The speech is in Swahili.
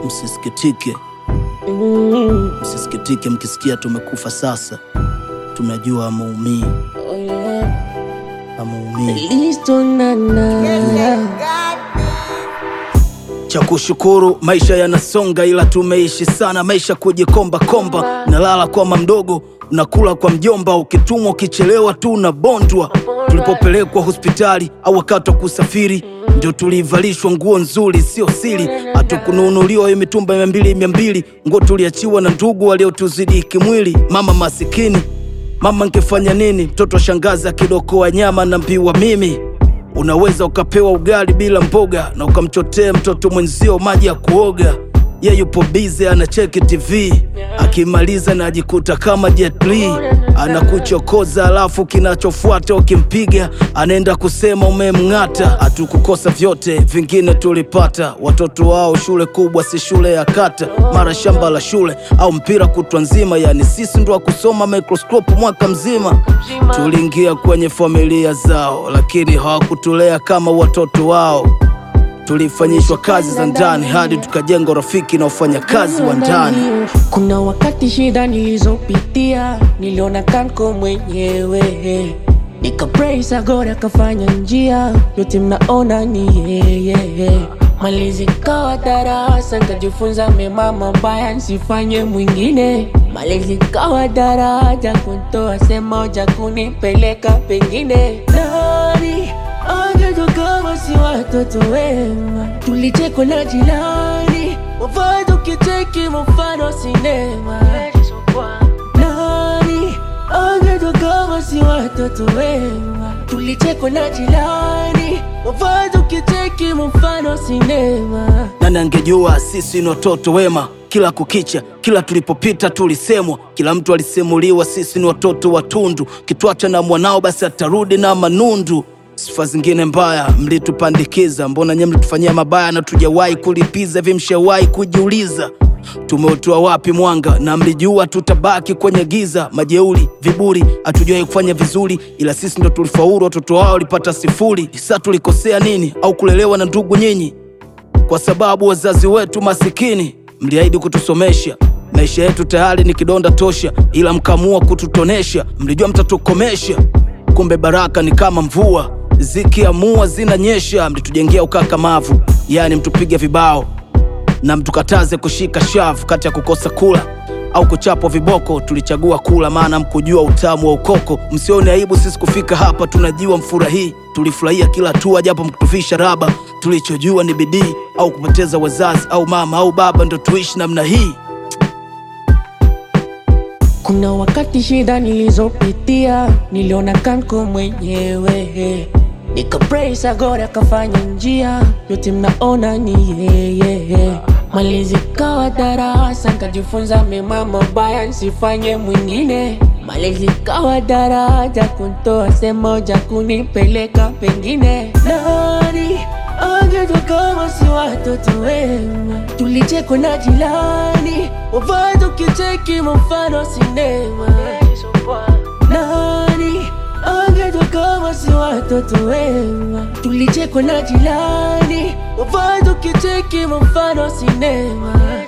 Msisikitike, Mm, msisikitike mkisikia tumekufa sasa. Tunajua amuumii, oh yeah. amuumii. Listo nana Cha kushukuru maisha yanasonga, ila tumeishi sana maisha kujikomba komba. Nalala kwa mamdogo, unakula kwa mjomba, ukitumwa ukichelewa tu unabondwa. Tulipopelekwa hospitali au wakati wa kusafiri, ndio tulivalishwa nguo nzuri, sio siri. Hatukununuliwa hiyo mitumba mia mbili mia mbili, nguo tuliachiwa na ndugu waliotuzidi kimwili. Mama masikini, mama nkefanya nini? Mtoto wa shangazi akidokoa nyama na mbiwa mimi Unaweza ukapewa ugali bila mboga na ukamchotea mtoto mwenzio maji ya kuoga. Ye yupo bize anacheki TV, akimaliza na ajikuta kama Jet Li anakuchokoza, alafu kinachofuata ukimpiga anaenda kusema umemng'ata. Hatukukosa vyote, vingine tulipata. Watoto wao shule kubwa, si shule ya kata, mara shamba la shule au mpira kutwa nzima. Yani sisi ndo wa kusoma microscope mwaka mzima. Tuliingia kwenye familia zao, lakini hawakutulea kama watoto wao. Tulifanyishwa kazi za ndani hadi tukajenga urafiki na wafanyakazi wa ndani. Kuna wakati shida nilizopitia niliona kanko mwenyewe, nika praise God akafanya njia yote mnaona ni yeye. Malezi kawa darasa nikajifunza mema mabaya nisifanye mwingine. Malezi kawa daraja kuntoa sema moja kunipeleka pengine. Nani angejua kama si watoto wema, tulichekwa na jirani wavazi ukicheki mfano sinema. Nani angejua kama si watoto wema, tulichekwa na jirani wavazi ukicheki mfano sinema. Nani angejua sisi ni watoto wema? Kila kukicha, kila tulipopita tulisemwa, kila mtu alisimuliwa sisi ni watoto watundu. Kitwacha na mwanao, basi atarudi na manundu. Sifa zingine mbaya mlitupandikiza, mbona nye mlitufanyia mabaya na tujawahi kulipiza? Vimshawahi kujiuliza tumeutoa wapi mwanga? Na mlijua tutabaki kwenye giza, majeuri, viburi, hatujawahi kufanya vizuri, ila sisi ndo tulifaulu, watoto wao walipata sifuri. Sasa tulikosea nini? Au kulelewa na ndugu nyinyi? Kwa sababu wazazi wetu masikini mliahidi kutusomesha. Maisha yetu tayari ni kidonda tosha, ila mkamua kututonesha. Mlijua mtatukomesha, kumbe baraka ni kama mvua, zikiamua zinanyesha. Mlitujengea ukakamavu, yaani mtupige vibao na mtukataze kushika shavu. Kati ya kukosa kula au kuchapwa viboko, tulichagua kula, maana mkujua utamu wa ukoko. Msione aibu sisi kufika hapa, tunajua mfurahii. Tulifurahia kila hatua, japo mkutufisha raba. Tulichojua ni bidii au kupoteza wazazi au mama au baba, ndo tuishi namna hii. Kuna wakati shida nilizopitia niliona kanko mwenyewe, nika praise God akafanya njia yote mnaona ni yeye. Malezi kawa darasa nikajifunza mema mabaya nisifanye mwingine. Malezi kawa daraja kuntoa sehemu moja kunipeleka pengine. Nani angejua kama si watoto wema, tulichekwa na jirani wavazi ukicheki mfano sinema. Nani angejua kama si watoto wema, tulichekwa na jirani wavazi ukicheki mfano sinema.